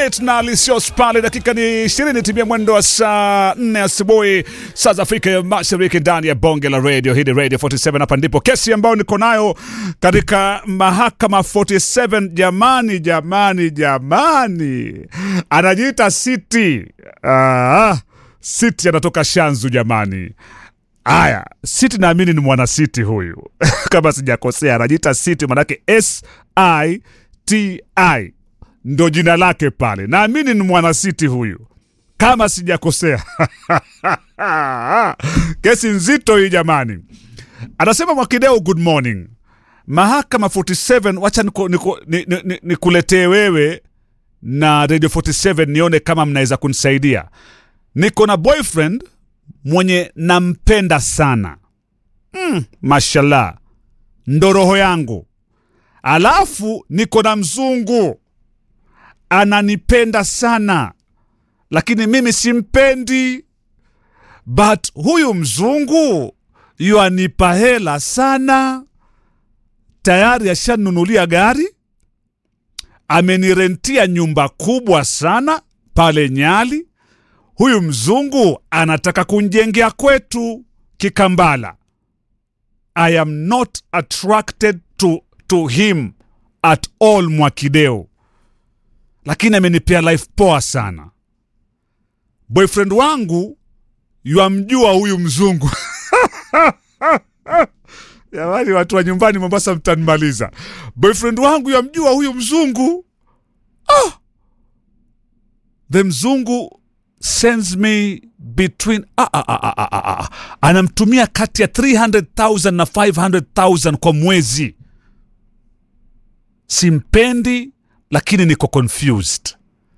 Juliet na Alicios pale, dakika ni 20 timia mwendo wa saa 4 asubuhi saa za Afrika ya Mashariki, ndani ya bonge la radio hii ni Radio 47. Hapa ndipo kesi ambayo niko nayo katika mahakama 47. Jamani, jamani, jamani, anajiita City. Ah, City anatoka Shanzu jamani. Aya, City naamini ni mwana City huyu kama sijakosea, anajiita City manake S I T I ndo jina lake pale, naamini ni mwana City huyu kama sijakosea. Kesi nzito hii jamani. Anasema Mwakideu, good morning. Mahakama 47, wacha nikuletee ni, ni, ni, ni wewe na Radio 47 nione kama mnaweza kunisaidia. Niko na boyfriend mwenye nampenda sana mm, mashallah, ndo roho yangu. Alafu niko na mzungu ananipenda sana, lakini mimi simpendi. But huyu mzungu yuanipa hela sana, tayari ashanunulia gari, amenirentia nyumba kubwa sana pale Nyali. Huyu mzungu anataka kunjengea kwetu Kikambala. I am not attracted to, to him at all Mwakideu, lakini amenipea life poa sana. Boyfriend wangu yuamjua huyu mzungu jamani, watu wa nyumbani Mombasa mtanimaliza. Boyfriend wangu yamjua huyu mzungu ah! the mzungu sends me between ah, ah, ah, ah, ah, ah. Anamtumia kati ya 300,000 na 500,000 kwa mwezi. Simpendi, lakini niko confused.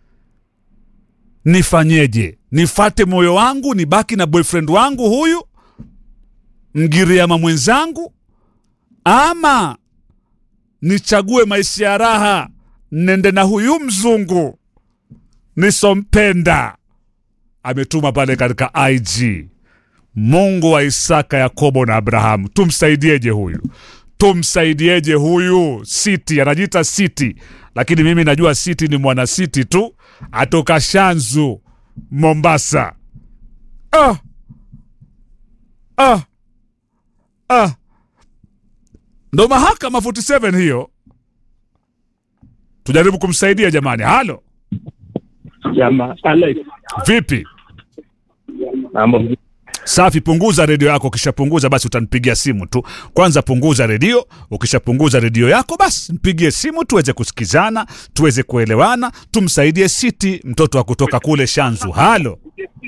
Nifanyeje? Nifate moyo wangu nibaki na boyfriend wangu huyu mgiriama mwenzangu, ama nichague maisha ya raha nende na huyu mzungu nisompenda? Ametuma pale katika IG. Mungu wa Isaka, Yakobo na Abrahamu, tumsaidieje huyu? Tumsaidieje huyu? Siti anajiita Siti, lakini mimi najua Siti ni mwana Siti tu, atoka Shanzu, Mombasa. Ah, ah, ah. Ndo mahakama 47 hiyo, tujaribu kumsaidia jamani. Halo Jama, Alex, vipi? mambo Safi, punguza redio yako. Ukishapunguza basi utanipigia simu tu. Kwanza punguza redio. Ukishapunguza redio yako basi mpigie simu tuweze kusikizana, tuweze kuelewana, tumsaidie Siti, mtoto wa kutoka kule Shanzu. Halo,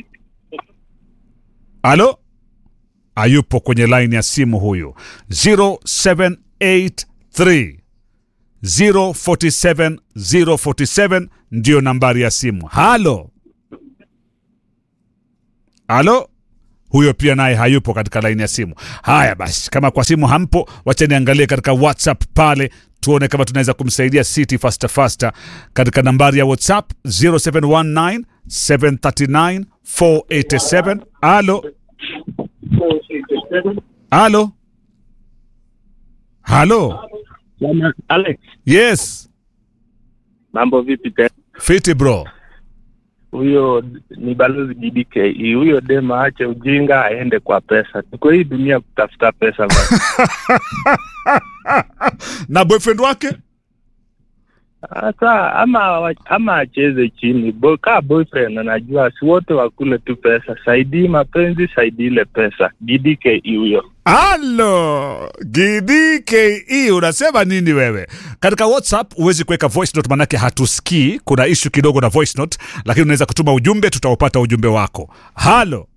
halo, ayupo kwenye line ya simu huyu 0783 047 047 ndiyo nambari ya simu. Halo, halo huyo pia naye hayupo katika laini ya simu. Haya basi, kama kwa simu hampo, wacha niangalie katika WhatsApp pale tuone kama tunaweza kumsaidia City faster faster katika nambari ya WhatsApp 0719 739 487. Halo, halo, halo. Jama, Alex, Yes, mambo vipi tena? fiti bro. Huyo ni balozi DDK. Huyo dema ache ujinga aende kwa pesa. Tuko hii dunia kutafuta pesa basi. na boyfriend wake Sasa ama ama acheze chini. Bo, kaa boyfriend anajua si wote wakule tu pesa. Saidii mapenzi, saidii ile pesa. DDK huyo. Halo GDKE, unasema nini wewe? Katika WhatsApp huwezi kuweka voice note, manake hatusikii. Kuna ishu kidogo na voice note, lakini unaweza kutuma ujumbe, tutaupata ujumbe wako. Halo,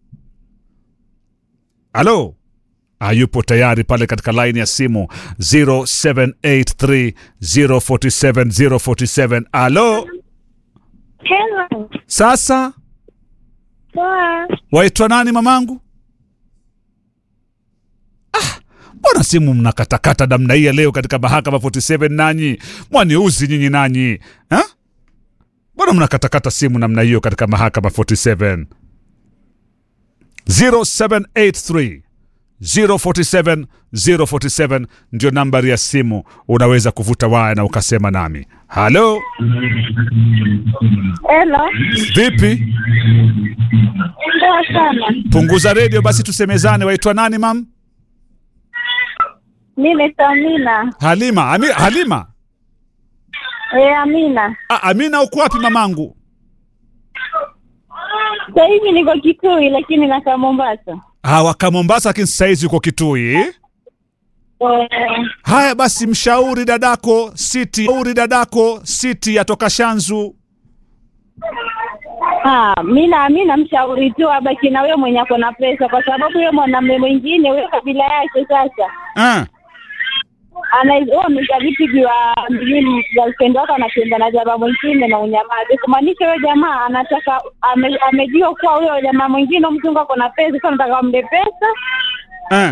halo, hayupo tayari pale katika line ya simu 0783 047 047. Halo, Hello. sasa Poa. waitwa nani mamangu? Mbona simu mnakatakata namna hii ya leo katika mahakama 47 nanyi? Mwaniuzi nyinyi nanyi. Ha? Mbona mnakatakata simu namna hiyo katika mahakama 47? 0783 047 047 ndio nambari ya simu, unaweza kuvuta waya na ukasema nami. Halo, Hello. vipi? Poa sana. Punguza redio basi tusemezane. Waitwa nani mam? Mimi naitwa Amina. Halima. Ami, Halima. Eh, Amina. Ah, Amina, uko wapi mamangu? Sasa hivi niko Kitui lakini nakaa Mombasa. Ah, waka Mombasa, lakini sasa hizi uko Kitui. Eh, Haya basi, mshauri dadako Siti, mshauri dadako Siti atoka Shanzu. ah, mimi na mimi namshauri tu abaki na wewe mwenye ako na pesa kwa sababu yeye mwanamume mwingine wewe kabila yake sasa Ah, anaizoa vipigiwa mjini girlfriend wako anatenda na jamaa mwingine na unyamazi kumaanisha huyo jamaa anataka ame, amejua kuwa huyo jamaa mwingine mzungu ako na pesa sasa anataka amle pesa ah.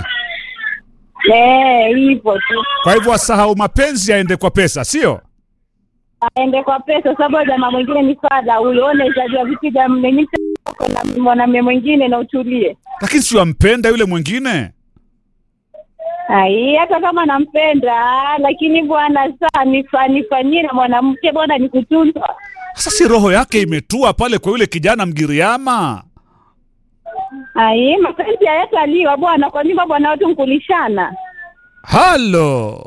eh hivyo tu Kwa hivyo asahau mapenzi, aende kwa pesa, sio? aende kwa pesa sababu jamaa mwingine ni fadha huyo unaweza vipi jamaa na mwanamume mwingine na utulie Lakini si wampenda yule mwingine. ai hata kama nampenda lakini bwana saa nifa- nifanyie na mwanamke bwana ni kutunzwa Sasa si roho yake imetua pale kwa yule kijana Mgiriama. ai mapenzi hayataliwa bwana kwa nyumba bwana watu nkulishana Halo.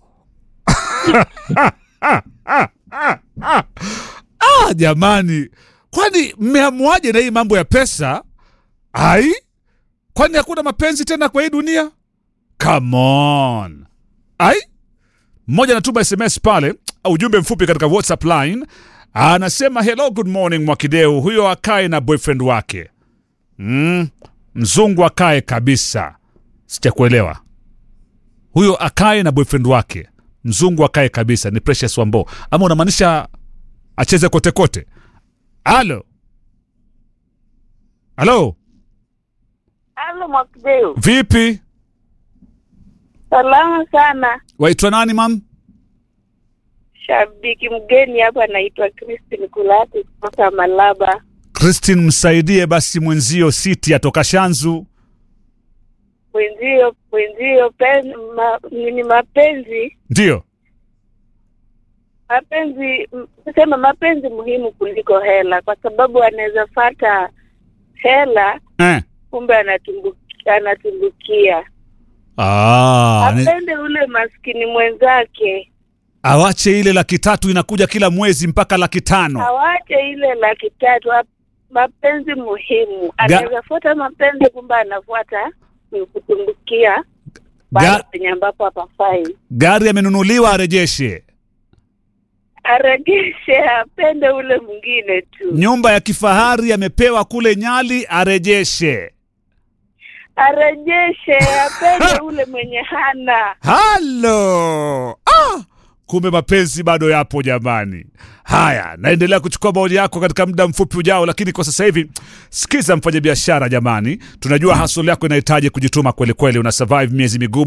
ah, jamani, kwani mmeamuaje na hii mambo ya pesa? Ai, kwani hakuna mapenzi tena kwa hii dunia? Come on. Ai, mmoja anatuma SMS pale, ujumbe mfupi katika WhatsApp line, anasema hello, good morning Mwakideu, huyo akae na boyfriend wake. Mm, mzungu akae kabisa. Sijakuelewa huyo akae na boyfriend wake mzungu akae kabisa ni precious wambo ama unamaanisha acheze kote kote halo halo halo mwakideu vipi salama sana waitwa nani mam shabiki mgeni hapa anaitwa Christine Kulati kutoka Malaba. christine msaidie basi mwenzio siti atoka shanzu Mwenzio mwenzio pen, ma, nini mapenzi ndio mapenzi m- tuseme mapenzi muhimu kuliko hela, kwa sababu anaweza fata hela eh. kumbe anatumbukia, anatumbukia. ah, ni- Apende ule maskini mwenzake, awache ile laki tatu inakuja kila mwezi mpaka laki tano awache ile laki tatu. ap- Mapenzi muhimu, anaweza fuata mapenzi kumbe anafuata ni kutumbukia Ga- pale penye ambapo hapafai. gari amenunuliwa arejeshe aregeshe apende ule mwingine tu nyumba ya kifahari amepewa kule nyali arejeshe arejeshe apende ule mwenye hana halo ah! kumbe mapenzi bado yapo jamani haya naendelea kuchukua maoni yako katika muda mfupi ujao lakini kwa sasa hivi sikiza mfanya biashara jamani tunajua hasol yako inahitaji kujituma kweli kweli una survive miezi migumu